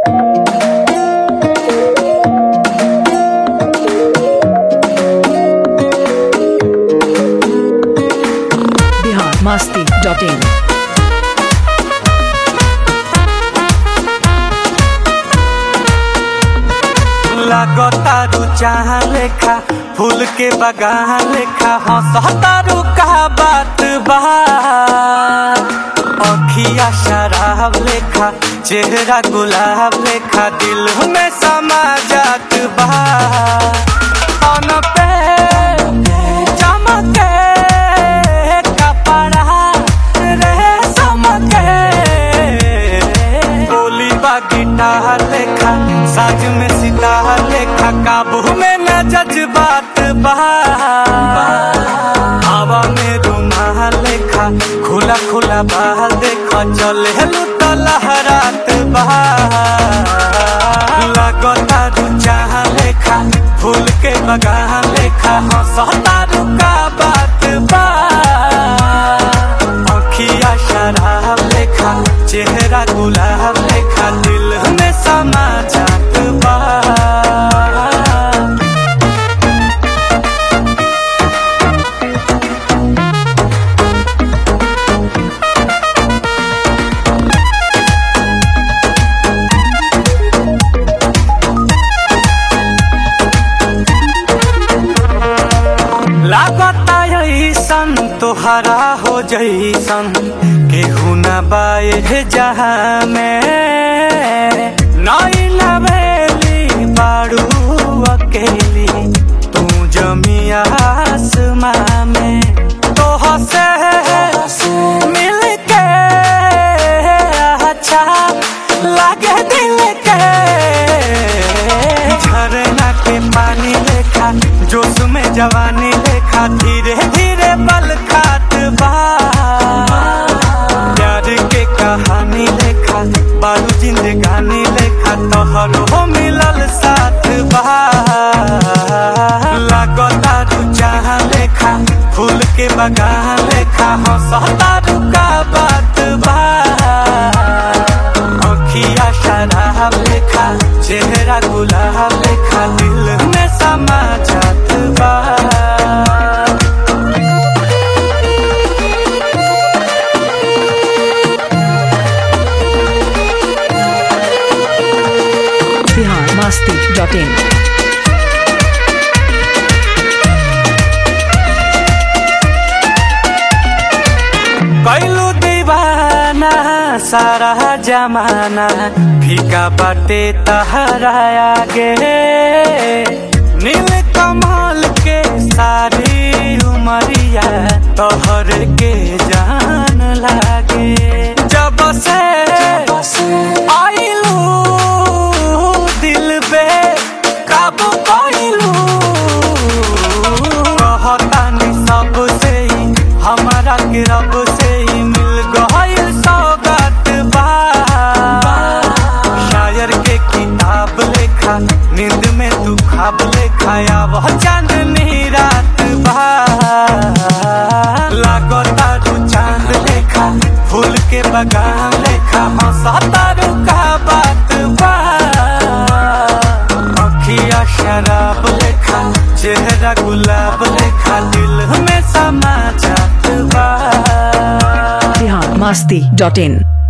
Bihar Masti dot in लागतारू चाह लेखा फूल के बगान लेखा हंसतारू का बात बा अखिया शराब लेखा चेहरा गुलाब लेखा दिल में समा जात बा अन पे चमके कपड़ा रे समके बोली बा गिटार लेखा साज में सितार लेखा काबू में न जज्बात बा हवा में रुमाल लेखा खुला खुला बाल देखा चले लुट लहरात बा लगता रुचाह लेखा फूल के बगान लेखा हंसता रुका बात बा अखिया शराब लेखा चेहरा गुलाब लेखा दिल में समा जात बा लागता ऐसन तोहरा हो जैसन केहू न बाए जहाँ में नई नवेली बाड़ू अकेली तू जमी आसमां में तोह से मिल के अच्छा लागे दिल के झरना के पानी लेखा जोश में जवानी लेखा धीरे धीरे बल खात बा प्यार के कहानी लेखा बारू जिंदगानी लेखा तोहर हो मिलल साथ बा लागता चाह लेखा फूल के बगान लेखा हंसता रुका बात बा अखिया शराब लेखा चेहरा गुलाब लेखा दिल में समा जात बा बिहार मस्ती डॉट इन कैलू दीवाना सारा जमाना फीका बाटे तहरा आगे नील कमल के सारी उमरिया तोहर के जान लागे जब से आइलू दिल बे काबू कैलू कहतानी सबसे ही हमारा के रब से ही मिल गइल सौगात बा शायर के किताब लेखा नींद में तू खाब लेखा वह चांदनी रात बा लागता तू चांद लेखा फूल के बगान लेखा हंसता रुका बात बा अखिया शराब लेखा चेहरा गुलाब लेखा दिल में समा जात बा बिहार मस्ती डॉट इन